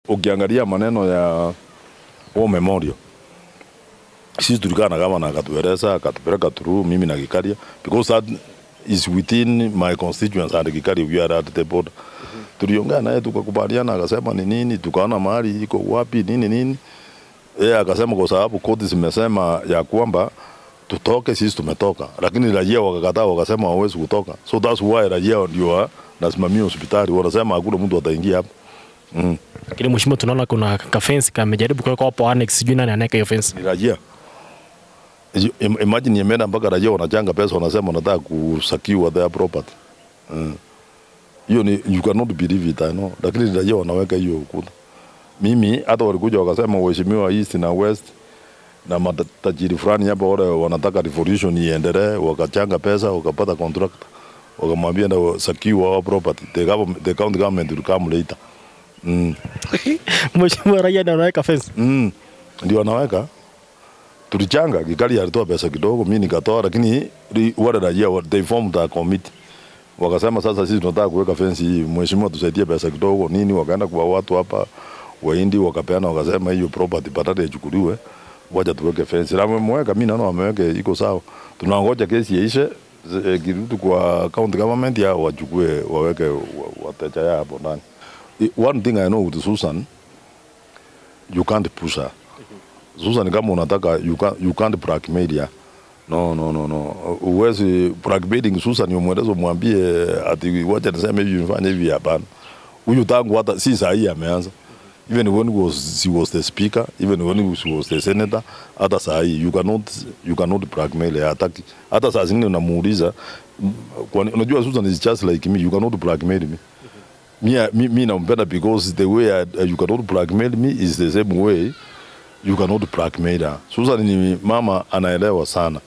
ukiangalia maneno ya war memorial sisi tulikaa na gavana akatueleza akatupeleka through mimi na Gikaria because that is within my constituents and Gikaria we are at the border. Tuliongea naye tukakubaliana, akasema ni nini, tukaona mahali iko wapi nini nini. Yeye akasema kwa sababu koti zimesema ya kwamba tutoke, sisi tumetoka, lakini raia wakakataa, wakasema hawezi kutoka, so that's why raia ndio nasimamia hospitali, wanasema hakuna mtu ataingia hapa. Mm. Lakini mheshimiwa, tunaona kuna kafensi kamejaribu kuweka hapo annex, sijui nani anaweka hiyo fence. ni raia. Isi- im- Imagine imeenda mpaka raia wanachanga pesa, wanasema wanataka kusakiwa their property. Mm. Hiyo ni you cannot believe it I know, lakini raia wanaweka hiyo ukuta. Mimi hata walikuja wakasema uheshimiwa east na west na matajiri fulani hapa wale wanataka revolution iendelee, wakachanga pesa, wakapata contract, wakamwambia na sakiwa our property. The government, the county government will come later. Mm. Mheshimiwa, raia ndio anaweka fence. Mm, ndio anaweka tulichanga Gikari alitoa pesa kidogo, mimi nikatoa, lakini ri- wale raia wa- they formed a committee wakasema, sasa sisi tunataka kuweka fence hii, mheshimiwa, tusaidie pesa kidogo nini. Wakaenda kwa watu hapa Wahindi wakapeana, wakasema hiyo property badala ichukuliwe, wacha tuweke fence. Na wameweka, mimi naona wameweka iko sawa. Tunangoja kesi iishe, eh, kirudi kwa county government ya wachukue waweke wa- wateja yao hapo ndani. I- One thing I know with Susan, you can't push her. Susan kama unataka you can't, you can't blackmail ya. No, no, no, no. Uwezi blackmailing Susan umweleze umwambie ati wacha niseme hivi nifanye hivi hapana. Huyu tangu hata si saa hii ameanza. Even when was, she was the speaker, even when she was the senator, hata saa hii you cannot, you cannot blackmail her. Hataki. Hata saa zingine unamuuliza mm, kwani unajua Susan is just like me, you cannot blackmail me mi, mi, mi nampenda because the way I, you cannot blackmail me is the same way you cannot blackmail her. Susan ni mama anaelewa sana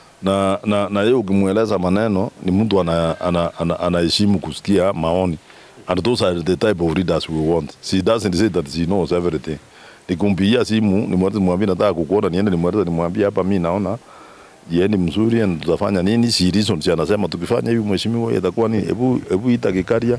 na na na yeye ukimweleza maneno ni mtu ana, ana, ana, anaheshimu kusikia maoni and those are the type of leaders we want. She doesn't say that she knows everything. Nikumpigia simu nimweleze, nimwambie nataka kukuona, niende nimweleze, nimwambie hapa mi naona jiendi mzuri and tutafanya nini. She reasons, anasema tukifanya hivi mheshimiwa, itakuwa ni hebu hebu ita Gikaria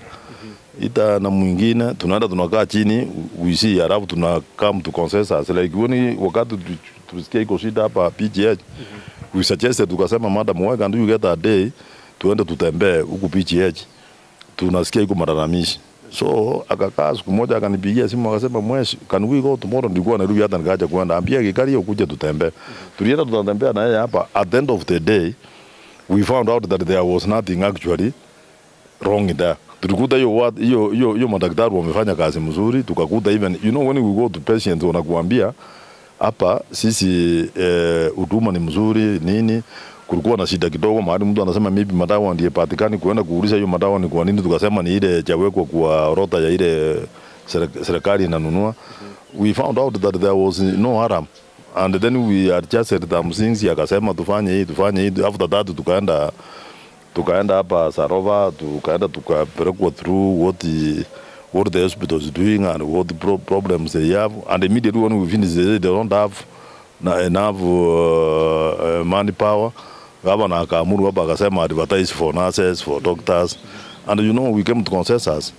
ita na mwingine tunaenda tunakaa chini we see, alafu tuna come to consensus like when wakati tu- tulisikia iko shida hapa PGH we suggested tukasema, madam why can't you get a day tuende tutembee huku PGH, tunasikia iko malalamishi so akakaa siku moja akanipigia simu akasema, mweshi can we go tomorrow? Nilikuwa Nairobi hata nikaacha kwenda, ambia Gikaria ukuje tutembee. Tulienda tunatembea na yeye hapa, at the end of the day we found out that there was nothing actually wrong there. Tulikuta hiyo wat- hiyo hiyo hiyo madaktari wamefanya kazi mzuri, tukakuta even you know when we go to patients wanakuambia hapa sisi eh, huduma ni mzuri nini. Kulikuwa na shida kidogo mahali mtu anasema maybe madawa ndiye patikani, kuenda kuuliza hiyo madawa ni kwa nini, tukasema ni ile jawekwa kwa orodha ya ile serek- serikali inanunua. We found out that there was no harm and then we adjusted some things, akasema tufanye hii tufanye hii. After that tukaenda tukaenda hapa Sarova, tukaenda tukapelekwa through what the, what the hospital is doing and what the pro problems they have and immediately when we finish they, say they don't have na enough uh, uh, manpower. Gavana akaamuru hapa akasema advertise for nurses, for doctors and you know we came to consensus